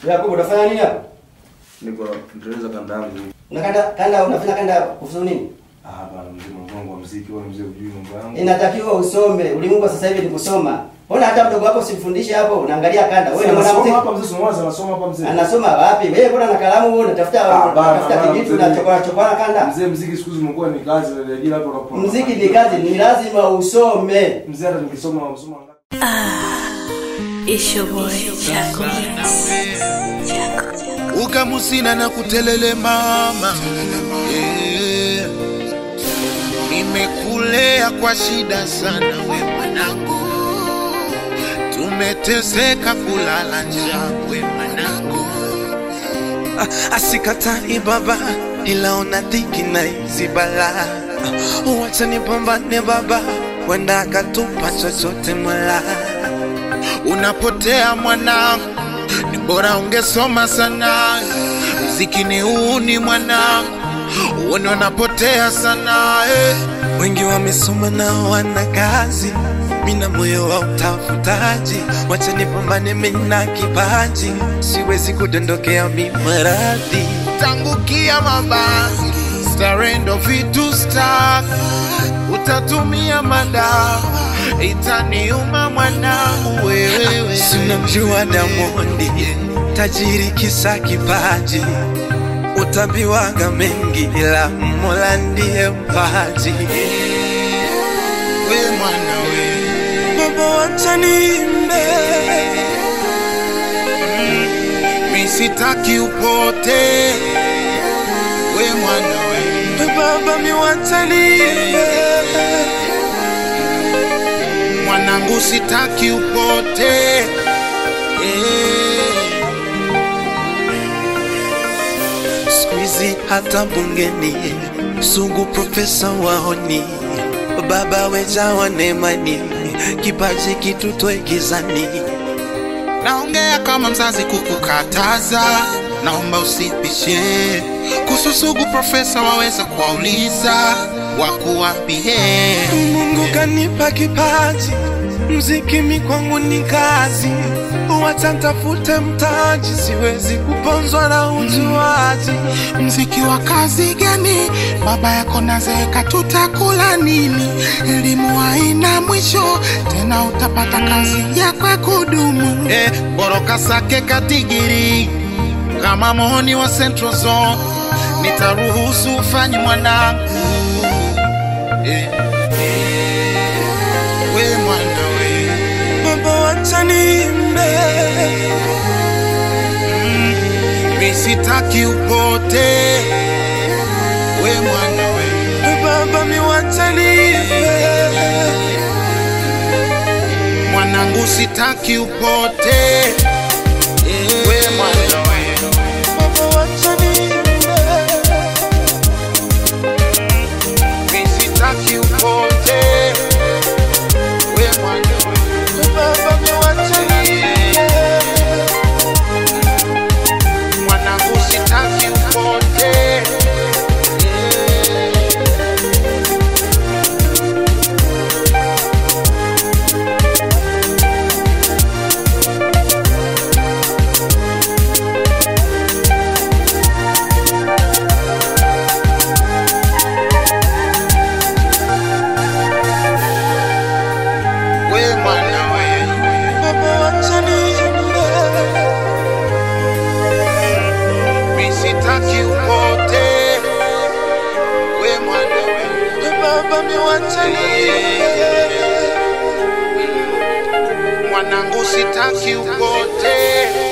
Yakobo unafanya nini hapa? Niko ndeleza kanda yangu. Unakanda kanda unafanya kanda kuhusu nini? Ah, hapana mzee mambo wangu wa muziki, wewe mzee ujui mambo yangu. Inatakiwa usome. Ulimwengu wa sasa hivi ni kusoma. Ona hata mdogo wako simfundishe hapo, unaangalia kanda. Wewe ni Anasoma mwanamuziki. hapa mzee Sumawaza anasoma hapa mzee. Anasoma wapi? Wewe mbona na kalamu wewe unatafuta Ah, bana, unatafuta bana, kijitu mzee. na chokora chokora kanda? Mzee muziki siku hizi umekuwa ni kazi na ajira hapo unapo. Muziki ni kazi, ni lazima usome. Mzee hata nikisoma usoma It's your boy, Chaco Mix. Chaco. ukamusina na kutelele mama Eh, nimekulea kwa shida sana we mwanangu tumeteseka kulala njaa we mwanangu Ah, asikatai baba ila ona dhiki na hizi balaa Ah, wacha nipambane baba wenda akatupa chochote mola unapotea mwanangu ni bora ungesoma sana mziki ni uni mwanangu uone unapotea sana eh. wengi wamesoma na wana kazi mina moyo wa utafutaji wacha nipambane mina kipaji siwezi kudondokea mimaradhi tangukia mabangi starendo vitu stak utatumia madawa itaniuma mwanangu wewewe sinamjua damondi tajiri kisa kipaji utabiwaga mengi ila mola ndiye mpaji we mwana we baba wacha niimbe misitaki upote we mwana we baba miwacha niimbe mwanangu sitaki upote eh. skuizi hata bungeni sungu profesa waoni baba wejawa nemani kipaji kitutwe gizani naongea kama mzazi kukukataza naomba usipishe kususugu profesa waweza kuwauliza wakuwapie mungu kanipa kipaji mziki mi kwangu ni kazi wacha ntafute mtaji siwezi kuponzwa na ujuaji mziki wa kazi gani baba yako nazeeka tutakula nini elimu haina mwisho tena utapata kazi yako ya kudumu eh, boroka sake katigiri kama moni wa central zone nitaruhusu ufanye mwanangu eh, we mwana we baba wacha niimbe mi sitaki upote we mwana we baba miwacha niimbe mwanangu sitaki upote we mwana we baba wacha niimbe mi sitaki upote we mwana we baba miwacha niimbe mwanangu sitaki upote we mwana we baba wacha niimbe mi sitaki upote we mwana we baba miwacha niimbe mwanangu sitaki upote